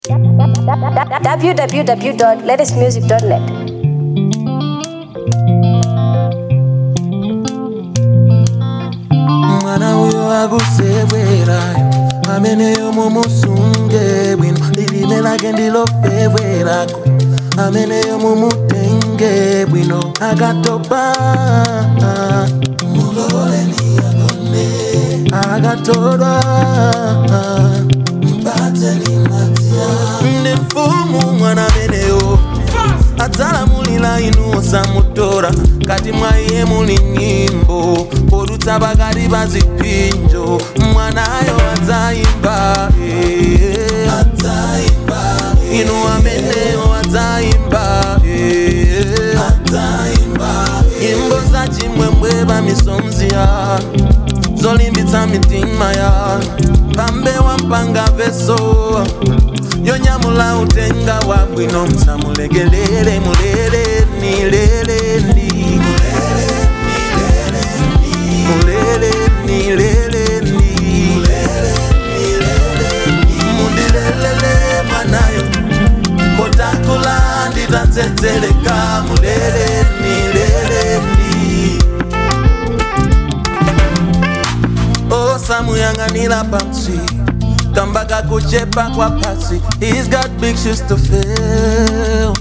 www.latestmusic.net. mwana uyo akusewerayo ameneyo mumusunge bwino lilime lake ndilofewerako ameneyo mumutenge bwino akatopa muloleni agone akatolwa mpateni matia ndi mfumu mwana ameneyo adzalamulira inu osamutora kati mwa iye muli nyimbo podutsa pakati pa zipinjo mwanayo adzayimba eh. inu ameneyo adzayimba eh. nyimbo za chimwemwe pa misomzi ya zolimbitsa mitima ya pambe wampanga veso yonyamula utenga wa bwino msamulegelele muleleni leleni muleleni leleni mundilelele mwanayo kotakula nditatsetseleka muleleni leleni osamuyang'anira pamsi kamba kakuchepa kwa pasi he's got big shoes to fill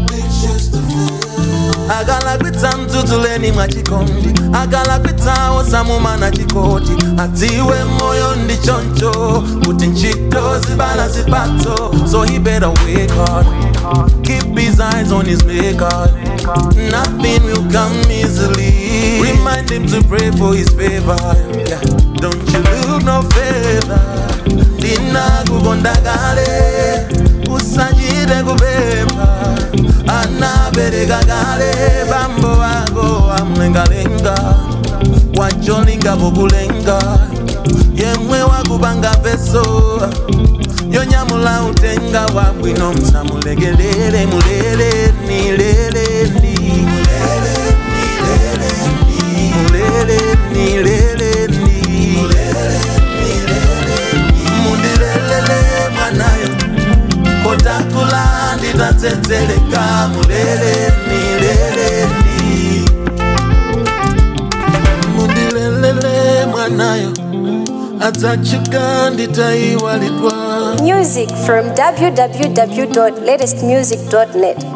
akalakwitsa mdzudzuleni mwa chikondi akalakwitsa osamumana chikoti adziwe moyo ndi choncho kuti ntchito zibala zipatso so he better work hard keep his eyes on his maker nothing will come easily remind him to pray for his favor yeah. don't you look no favor ndinakukonda kale usachite kupempha anabereka kale bambo wako amlengalenga wacholinga pokulenga yemwe wakupanga veso yonyamula utenga wabwino msamulegelele muleleni leleni muleleni leleni mundilelele mwanayo kotakula nditatsetseleka muleleni leleni mundilelele mwanayo adzachuka nditayiwalidwa Music from www.latestmusic.net.